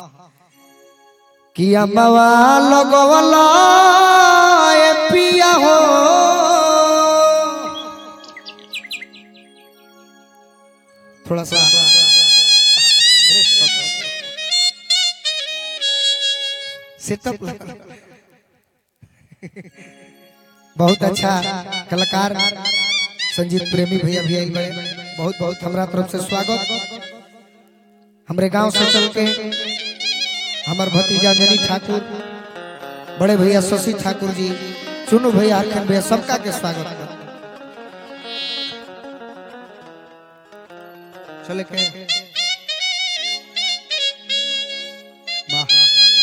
कि अम्मवा लगवला ए पिया हो थोड़ा सा सेटअप बहुत अच्छा कलाकार संजीत प्रेमी भैया भी आइल बड़े बहुत बहुत हमरा तरफ से स्वागत हमरे गांव से चल के हमार भतीजा अंजनी ठाकुर बड़े भैया शशि ठाकुर जी चुनू भैया अरखन भैया सबका के स्वागत कर चले के वाह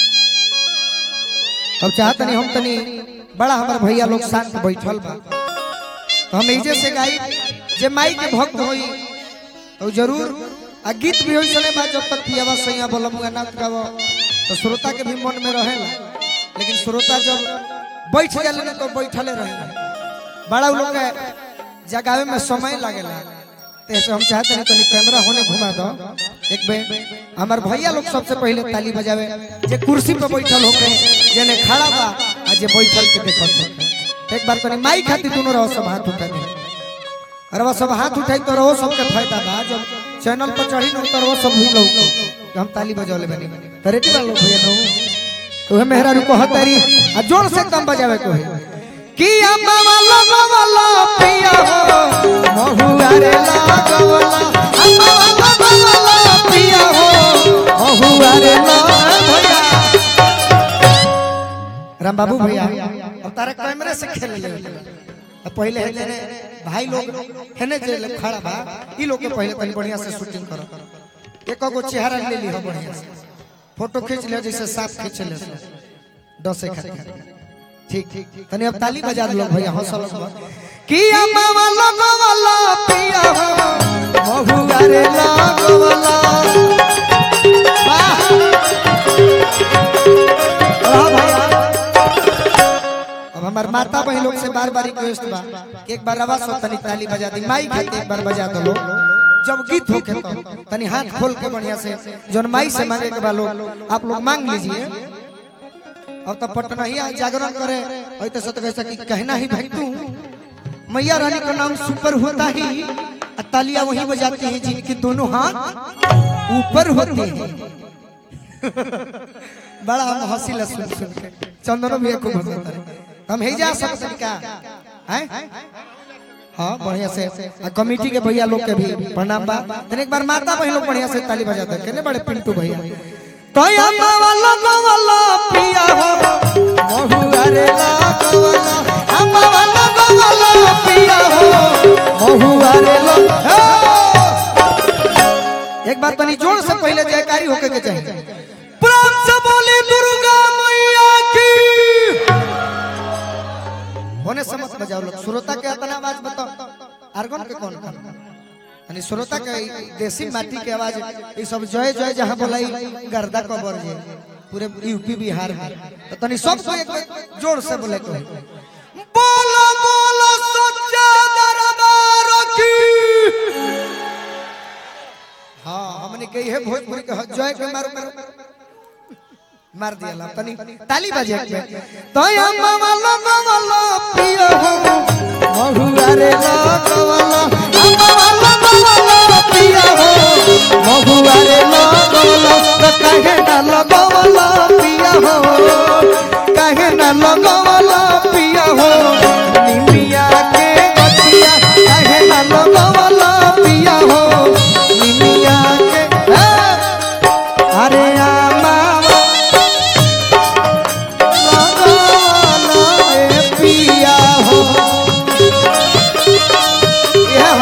अब चाहत नहीं हम तनी बड़ा हमार भैया लोग शांत बैठल बा तो हम एजे से गाई जे माई के भक्त होई तो जरूर आ गीत भी होई चले बा जब तक पियावा सैया बोलमुआ नाच गावो तो श्रोता के भी मन में रहेला लेकिन श्रोता जब बैठ जाले ना तो बैठले रहेला बड़ा लोग के जगावे में समय लागेला तो ऐसे हम चाहते हैं तनी कैमरा होने घुमा दो एक बेर हमार भैया लोग सबसे पहले ताली बजावे जे कुर्सी पे बैठल होके जेने खड़ा बा आ जे बैठल के देखत होके एक बार तनी माई खातिर दोनों रहो सब हाथ उठा दे अरे वो सब हाथ उठाई तो रहो सबके फायदा बा जब चैनल पर चढ़ी न तो रहो सब भी लोग कि हम ताली बजौले बनी तो रेडी वाला लोग भैया नो तो मेहरा रुको हतारी आ जोर से एकदम बजावे को है कि अम्मा वाला वाला पिया हो महुआ रे लागवला अम्मा वाला वाला पिया हो महुआ रे ला भैया राम बाबू भैया अब तारे कैमरे से खेल ले अब पहले है जेने भाई लोग हेने जे लोग खड़ा बा ई लोग के पहले तनी बढ़िया से शूटिंग करो एक गो चेहरा ले ली हो बढ़िया से फोटो खींच ले जैसे साफ खींच ले दसे खातिर ठीक ठीक तनी अब ताली बजा दो लोग भैया हौसला से कि अम्मा वाला वाला पिया हो महुआ रे लागवला वाह वाह भैया अब हमार माता बहन लोग से बार बार रिक्वेस्ट बा कि एक बार आवाज हो तनी ताली बजा दी माई खाते एक बार बजा दो लोग जब गीत होके तो तनी हाथ खोल के बढ़िया से जोन माई से मांगे के बा लोग आप लोग मांग लीजिए अब तो पटना ही आज जागरण करे और तो सत कैसा कि कहना ही भाई तू मैया रानी का नाम सुपर होता ही और तालियां वही बजाती हैं जिनके दोनों हाथ ऊपर होते हैं बड़ा हम हंसी ला सुन सुन के चंदनो भी खूब हंसता है हम ही जा सकते क्या हैं हाँ बढ़िया से आ कमेटी के भैया लोग के भी प्रणाम बा तने एक बार माता बहन लोग बढ़िया से ताली बजाते हैं केने बड़े पिंटू भैया तो अम्मा वाला वाला पिया हो महुआ रे लागवला अम्मा वाला वाला पिया हो महुआ रे ला एक बार तनी जोर से पहले जयकारी होके के चाहिए प्रेम से बोली दुर्गा मैया की होने से मत बजाओ लोग श्रोता के इतना आवाज बताओ आर्गन के कौन कर यानी श्रोता के देसी माटी के आवाज ये सब जय जय जहां बोलाई गर्दा को बर जे पूरे यूपी बिहार में तो तनी सब को एक बार जोर से बोले को बोलो बोलो सच्चा दरबार की हाँ हमने कही है भोजपुरी के जय के मारो मारो मार दिया ला तनी ताली बजे एक में तो अम्मा वाला वाला पियो हो महुआ रे लागवला अम्मा वाला वाला पियो हो महुआ रे लागवला तो कहे ना लगवला पिया हो कहे ना लगवला पिया हो निमिया के गछिया कहे ना लगवला पिया हो निमिया के ए, अरे अम्मा पिया हो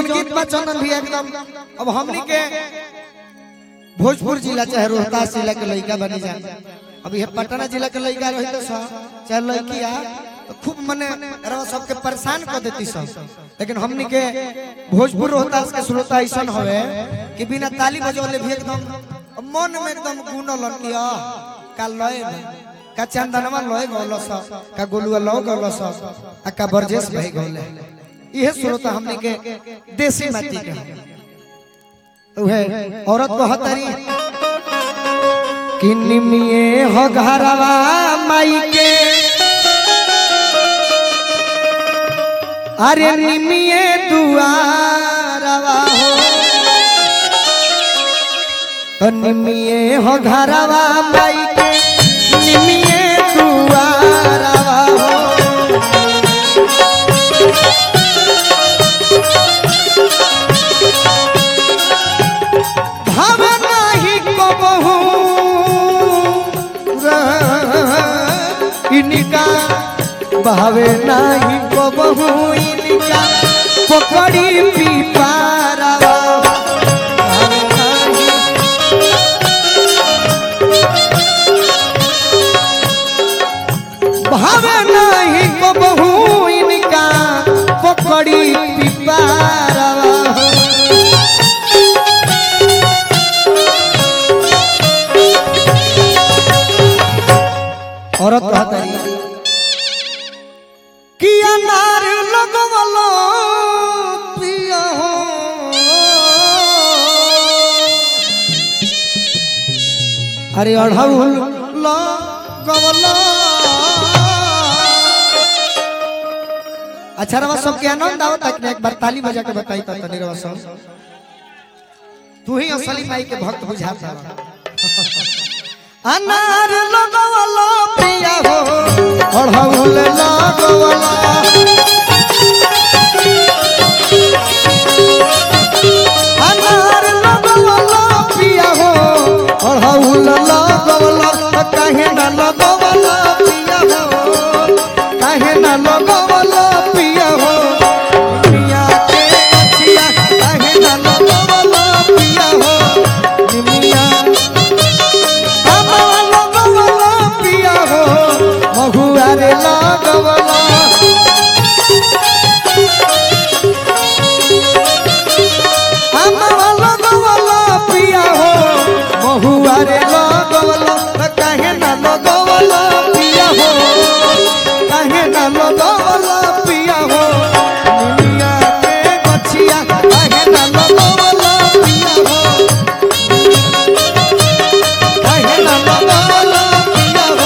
जौन गीत बा चंदन भी एकदम अब हमनी के भोजपुर जिला चाहे रोहतास जिला के लड़का बनी जाए अब ये पटना जिला के लड़का रही तो सब चाहे लड़की आ तो खूब मने रवा सबके परेशान कर देती सब लेकिन हमनी के भोजपुर रोहतास के श्रोता ऐसा हवे कि बिना ताली बजौले भी एकदम मन में एकदम गुनल कि आ का लय में, का चंदनवा लय गौल स का गोलुआ लौ गौल स आ का बरजेश भाई गौले इहे श्रोता हमनी के देसी माटी के हैं। तो है औरत को हतरी कि निमिये हो घरवा माई के अरे निमिये दुआरवा हो तो निमिये हो घरवा माई के निमिये दुआरवा हो भाव नाही को बहु इनका भावे नाही को बहु इनका पकड़ी पीपारा भावे नाही भावे नाही को बहु इनका पकड़ी पीपारा औरत कहतरी कि अनार लगवलो पिया हो अरे अढ़ौल लगवलो अच्छा रवा सबके आनंद आओ तक एक बार ताली बजा के बताई तो तनी रवा सब तू ही असली माई के भक्त बुझाता अनार लगवलो पिया हो अढ़ौल लगवला अनार लगवलो पिया हो अढ़ौल लगवला काहे ना लगवला पिया हो काहे ना लगवला पिया हो पिया के अछिया काहे ना लगवला पिया हो निमिया अमवा लगवला पिया हो महुआरे लगवला अमवा लगवला पिया हो महुआरे लगवला त काहे ना लगवला पिया हो काहे ना लगवला पिया हो निमिया के गछिया काहे ना लगवला पिया हो काहे ना लगवला पिया हो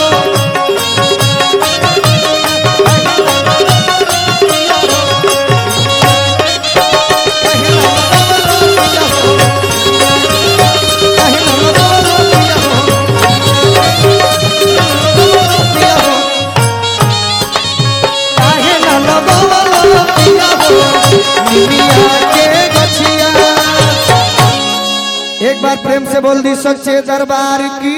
काहे ना लगवला पिया हो काहे ना लगवला पिया हो पिया हो काहे ना लगवला पिया हो निमिया के गछिया एक बार प्रेम से बोल दी सच्चे दरबार की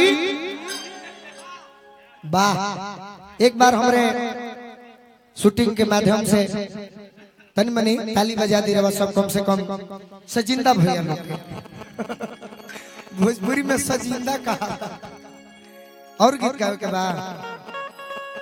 वाह एक बार हमरे शूटिंग के माध्यम से तन मनी ताली बजा दी रहा सब कम से कम सजिंदा भैया लोग के भोजपुरी में सजिंदा कहा और गीत गावे के बाद